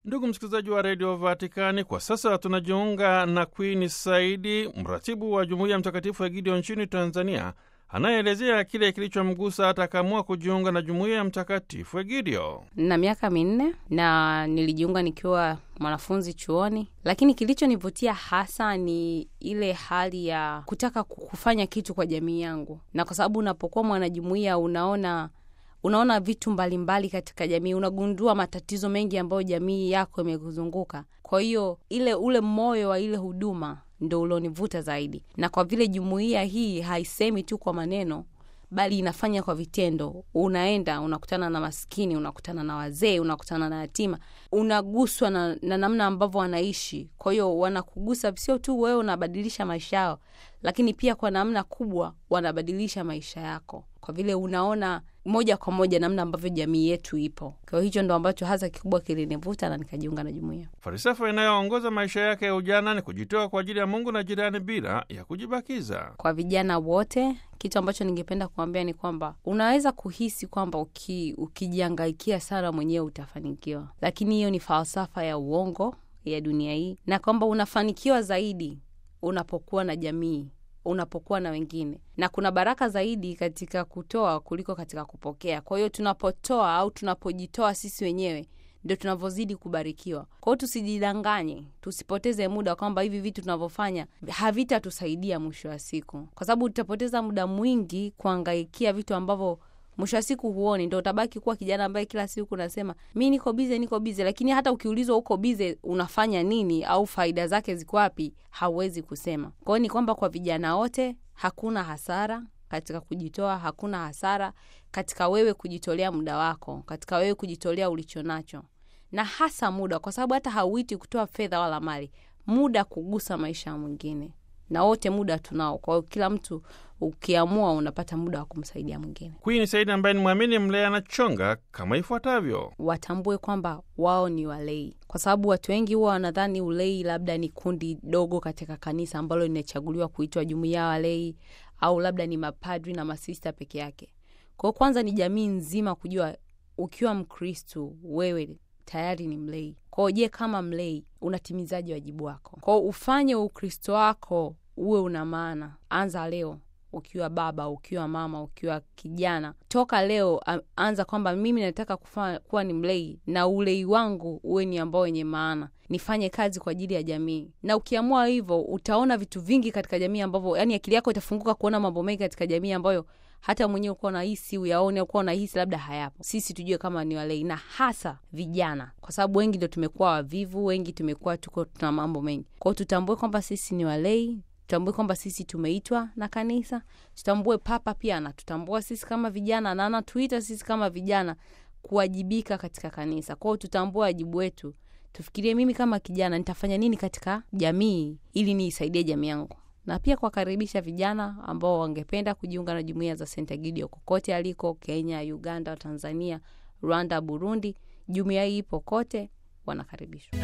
Ndugu msikilizaji wa redio Vatikani, kwa sasa tunajiunga na Queen Saidi, mratibu wa jumuiya mtakatifu ya Gideon nchini Tanzania, anayeelezea kile kilichomgusa hata akaamua kujiunga na jumuiya ya mtakatifu Egidio. na miaka minne na nilijiunga nikiwa mwanafunzi chuoni, lakini kilichonivutia hasa ni ile hali ya kutaka kufanya kitu kwa jamii yangu, na kwa sababu unapokuwa mwanajumuiya unaona unaona vitu mbalimbali mbali katika jamii, unagundua matatizo mengi ambayo jamii yako imekuzunguka. Kwa hiyo ile ule moyo wa ile huduma ndo ulionivuta zaidi, na kwa vile jumuiya hii haisemi tu kwa maneno bali inafanya kwa vitendo. Unaenda unakutana na maskini, unakutana na wazee, unakutana na yatima, unaguswa na, na namna ambavyo wanaishi. Kwa hiyo wanakugusa, sio tu wewe unabadilisha maisha yao, lakini pia kwa namna kubwa wanabadilisha maisha yako, kwa vile unaona moja kwa moja namna ambavyo jamii yetu ipo. Kwa hiyo hicho ndo ambacho hasa kikubwa kilinivuta na nikajiunga na jumuiya. Falsafa inayoongoza maisha yake ya ujana ni kujitoa kwa ajili ya Mungu na jirani bila ya kujibakiza. Kwa vijana wote, kitu ambacho ningependa kuambia ni kwamba unaweza kuhisi kwamba uki, ukijihangaikia sana mwenyewe utafanikiwa, lakini hiyo ni falsafa ya uongo ya dunia hii, na kwamba unafanikiwa zaidi unapokuwa na jamii unapokuwa na wengine, na kuna baraka zaidi katika kutoa kuliko katika kupokea. Kwa hiyo tunapotoa au tunapojitoa sisi wenyewe ndio tunavyozidi kubarikiwa. Kwa hiyo tusijidanganye, tusipoteze muda kwamba hivi vitu tunavyofanya havitatusaidia mwisho wa siku, kwa sababu tutapoteza muda mwingi kuangaikia vitu ambavyo mwisho wa siku huoni, ndo utabaki kuwa kijana ambaye kila siku unasema mi niko bize, niko bize, lakini hata ukiulizwa uko bize unafanya nini au faida zake ziko wapi, hauwezi kusema. Kwa hiyo ni kwamba kwa vijana wote hakuna hasara katika kujitoa, hakuna hasara katika wewe kujitolea muda wako, katika wewe kujitolea ulicho nacho, na hasa muda, kwa sababu hata hauiti kutoa fedha wala mali, muda kugusa maisha ya mwingine na wote muda tunao. Kwa hiyo kila mtu ukiamua, unapata muda wa kumsaidia mwingine. Queen Saidi ambaye ni mwamini mlea na chonga kama ifuatavyo: Watambue kwamba wao ni walei, kwa sababu watu wengi huwa wanadhani ulei labda ni kundi dogo katika kanisa ambalo linachaguliwa kuitwa jumuiya ya walei, au labda ni mapadri na masista peke yake. Kwa hiyo kwanza ni jamii nzima kujua, ukiwa Mkristu wewe tayari ni mlei. Kwao je, kama mlei unatimizaji wajibu wako? Kwao ufanye ukristo wako uwe una maana. Anza leo ukiwa baba, ukiwa mama, ukiwa kijana, toka leo anza kwamba mimi nataka kufa, kuwa ni mlei na ulei wangu uwe ni ambao wenye maana, nifanye kazi kwa ajili ya jamii. Na ukiamua hivyo, utaona vitu vingi katika jamii ambavyo, yani akili yako itafunguka kuona mambo mengi katika jamii ambayo hata mwenyewe ukuwa unahisi uyaone, ukuwa unahisi labda hayapo. Sisi tujue kama ni walei, na hasa vijana, kwa sababu wengi ndo tumekuwa wavivu, wengi tumekuwa tuko tuna mambo mengi. Kwao tutambue kwamba sisi ni walei, tutambue kwamba sisi tumeitwa na kanisa, tutambue Papa pia anatutambua sisi kama vijana na anatuita sisi kama vijana kuwajibika katika kanisa. Kwao tutambue wajibu wetu, tufikirie, mimi kama kijana nitafanya nini katika jamii ili niisaidie jamii yangu na pia kuwakaribisha vijana ambao wangependa kujiunga na jumuiya za St. Egidio kokote aliko, Kenya, Uganda, Tanzania, Rwanda, Burundi. Jumuiya hii ipo kote, wanakaribishwa.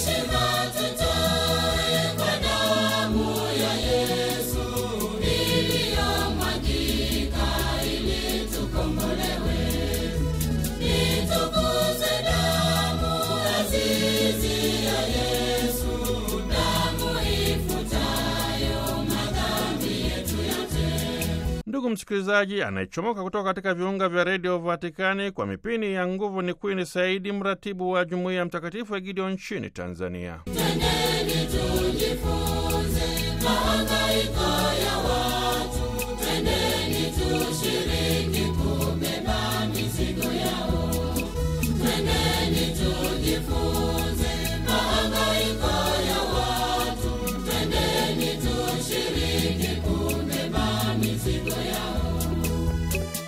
Ndugu msikilizaji, anayechomoka kutoka katika viunga vya redio Vatikani kwa mipini ya nguvu ni Queen Saidi, mratibu wa jumuiya mtakatifu ya Gideon nchini Tanzania. Tendeni tujifunze mahangaiko